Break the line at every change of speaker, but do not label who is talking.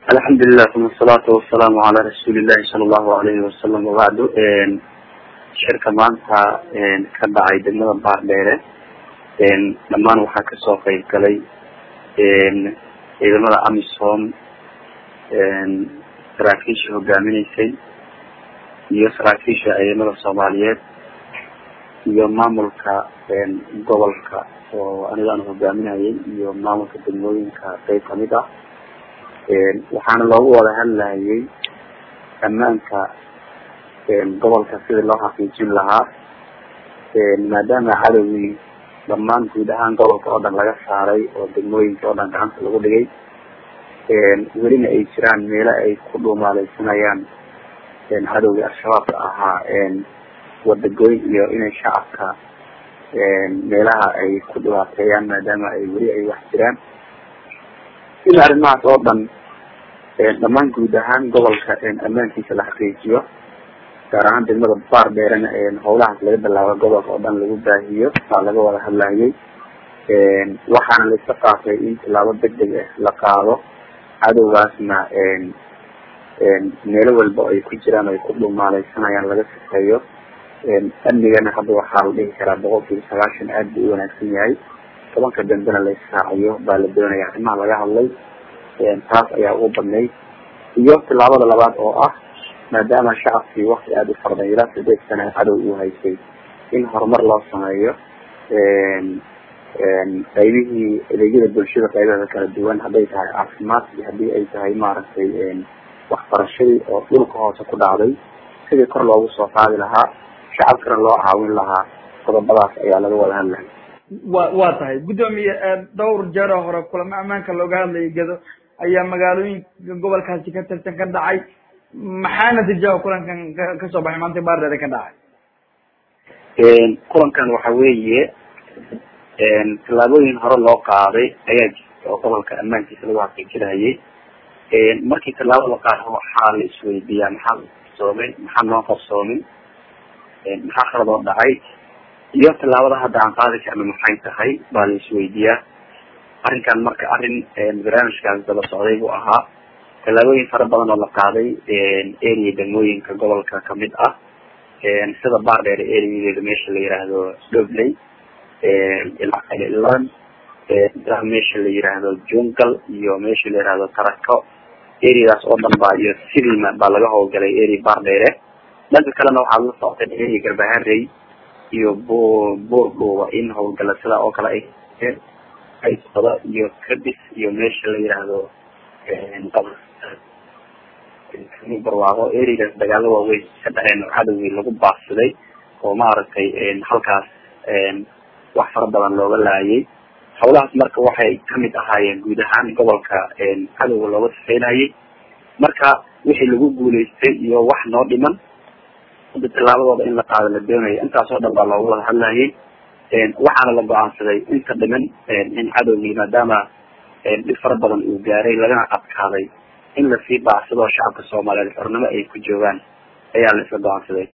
alxamdulilah uma asalaatu wasalaamu calaa rasuulillahi sala allahu alayhi wasalam wabacdu shirka maanta ka dhacay degmada baardheere dhammaan waxaa kasoo qeyb galay ciidamada amisom saraakiisha hogaaminaysay iyo saraakiisha ciidamada soomaaliyeed iyo maamulka gobolka oo aniga aan hogaaminayay iyo maamulka degmooyinka qeyb kamid ah waxaana loogu wada hadlayay ammaanka gobolka sidii loo xaqiijin lahaa maadaama cadowgii dhammaan guud ahaan gobolka oo dhan laga saaray oo degmooyinka oo dhan gacanta lagu dhigay welina ay jiraan meelo ay ku dhuumaaleysanayaan cadowgii al-shabaabka ahaa wadagooyn iyo inay shacabka meelaha ay ku dhibaateeyaan maadaama ay weli ay wax jiraan in arrimahaas oo dhan dhammaan guud ahaan gobolka ammaankiisa la xaqiijiyo gaar ahaan degmada baar dheerena howlahaas laga bilaabo gobolka oo dhan lagu baahiyo baa laga wada hadlayay waxaana laisla qaatay in tilaabo deg deg ah la qaado cadowgaasna meelo walba ay ku jiraan ay ku dhumaaleysanayaan laga sifeeyo amnigana hadda waxaa la dhihi karaa boqol kiiba sagaashan aad buu u wanaagsan yahay tobanka dambena la israaciyo baa la doonaya arrimaha laga hadlay taas ayaa ugu badnayd iyo tilaabada labaad oo ah maadaama shacabkii wakti aada u farday ilaa sideed sana cadow uu haysay in horumar loo sameeyo qaybihii adeegyada bulshada qaybaheeda kala duwan hadday tahay caafimaad iyo hadii ay tahay maaragtay waxbarashadii oo dhulka hoose ku dhacday sidii kor loogu soo qaadi lahaa shacabkana loo caawin lahaa qodobadaas ayaa laga wada hadlaya
wa waa tahay guddoomiye dhowr jeer oo hore kulamo ammaanka looga hadlayay gado ayaa magaalooyinka gobolkaasi ka tirsan ka dhacay maxaa natiijaha kulankan kasoo baxay maanta baardheere ka dhacay
kulankan waxa weeye tallaabooyin hore loo qaaday ayaa jirta oo gobolka ammaankiisa lagu xaqiijinayay markii tallaabo la qaado waxaa la isweydiiyaa maxaa qarsoomay maxaa noo qarsoomin maxaa khalad oo dhacay iyo tallaabada hadda aan qaadi karna maxay tahay baa la isweydiiyaa arrinkan marka arrin barnaamijkaas daba socday buu ahaa tallaabooyin fara badan oo la qaaday area degmooyinka gobolka kamid ah sida baardheer areadeeda meesha la yiraahdo dobley ilan meesha la yiraahdo jungal iyo meesha la yirahdo tarako areadaas oo dhan baa iyo sidima baa laga howlgalay area baardheere dhanka kalena waxaad la socotay area garbaharey iyo bu buurdhuuba in howlgala sidaa oo kale ay aysada iyo kadis iyo meesha la yiraahdo barwaaqo areadaas dagaalo waaweyn ka dhaceen oo cadowgii lagu baafsaday oo maaragtay halkaas wax fara badan looga laayay hawlahaas marka waxay kamid ahaayeen guud ahaan gobolka cadowga looga sifeynayay marka wixii lagu guuleystay iyo wax noo dhiman hadda tillaabadooda in la qaado la doonaya intaas oo dhan baa looga wada hadlayay waxaana la go-aansaday inta dhiman in cadowgii maadaama dhib fara badan uu gaaray lagana adkaaday in lasii baacsado shacabka soomaaliyeed xornimo ay ku joogaan ayaa la isla go-aansaday